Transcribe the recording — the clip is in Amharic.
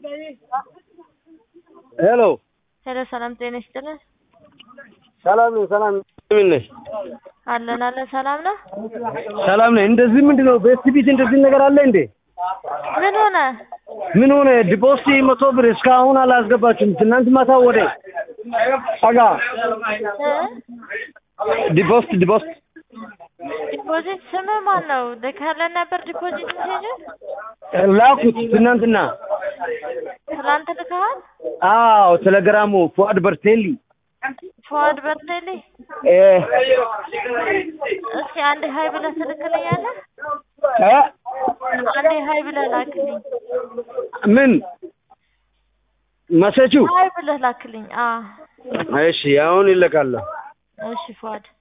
ሄሎ ሄሎ ሰላም ጤና ይስጥልን። ሰላም ነኝ። ሰላም ምን ነሽ? አለን አለን ሰላም ነው። ሰላም ነኝ። እንደዚህ ምንድን ነው በኤስቲ ቢት እንደዚህ ነገር አለ እንዴ? ምን ሆነ? ምን ሆነ? ዲፖስቲ መቶ ብር እስካሁን አላስገባችሁም። ትናንት ማታ ወደ አጋ እ? ዲፖስት ዲፖስት ዲፖዚት ስም ማን ነው? ልከህልን ነበር ዲፖዚት ሜሴጅ ላኩት ትናንትና። ትናንት ልከሃል? አዎ ቴሌግራሙ ፉአድ በርቴሊ ፎዋድ በርቴሌ እ እስኪ አንዴ ሀይ ብለህ ትልክልኛለህ? እ አንዴ ሀይ ብለህ ላክልኝ። ምን መሰቹ? ሀይ ብለህ ላክልኝ። አ እሺ አሁን ይለቃለሁ። እሺ ፎዋድ